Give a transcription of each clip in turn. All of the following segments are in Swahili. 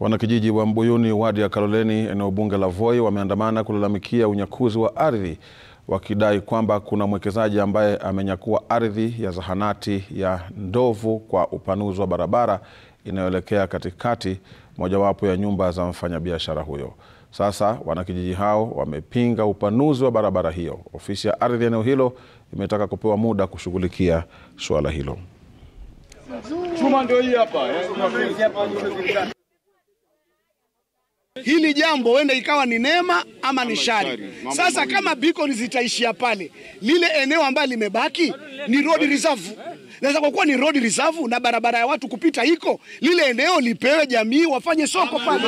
Wanakijiji wa Mbuyuni wadi ya Kaloleni eneo bunge la Voi wameandamana kulalamikia unyakuzi wa ardhi wakidai kwamba kuna mwekezaji ambaye amenyakua ardhi ya zahanati ya Ndovu kwa upanuzi wa barabara inayoelekea katikati mojawapo ya nyumba za mfanyabiashara huyo. Sasa wanakijiji hao wamepinga upanuzi wa barabara hiyo. Ofisi ya ardhi eneo hilo imetaka kupewa muda kushughulikia suala hilo. Chuma ndio hii hapa. Hili jambo huenda ikawa ni neema ama ni shari. Sasa kama beacon zitaishia pale, lile eneo ambalo limebaki ni road reserve. Naweza kwa kuwa ni road reserve na barabara ya watu kupita iko, lile eneo lipewe jamii wafanye soko pale,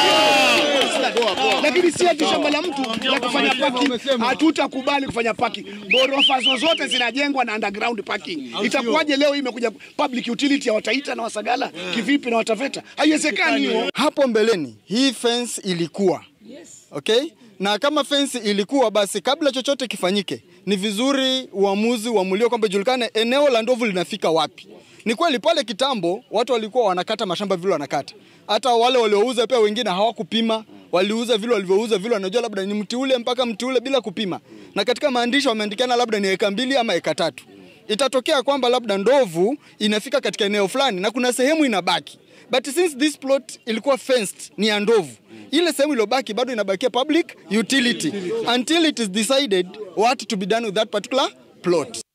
lakini si ati shamba la mtu la kufanya parking. Hatutakubali kufanya parking. Ghorofa zozote zinajengwa na underground parking. Itakuwaje leo hii imekuja public utility ya Wataita na Wasagala kivipi na Wataveta? Haiwezekani hiyo. Hapo mbeleni hii fence ilikuwa okay, na kama fence ilikuwa basi, kabla chochote kifanyike, ni vizuri uamuzi uamuliwe kwamba julikane eneo la ndovu linafika wapi. Ni kweli pale kitambo watu walikuwa wanakata mashamba vile wanakata, hata wale waliouza pia wengine hawakupima, waliuza vile walivyouza vile, wanajua labda ni mti ule mpaka mti ule bila kupima, na katika maandishi wameandikiana labda ni eka mbili ama eka tatu. Itatokea kwamba labda ndovu inafika katika eneo fulani na kuna sehemu inabaki but since this plot ilikuwa fenced ni ya ndovu, ile sehemu iliyobaki bado inabakia public utility until it is decided what to be done with that particular plot.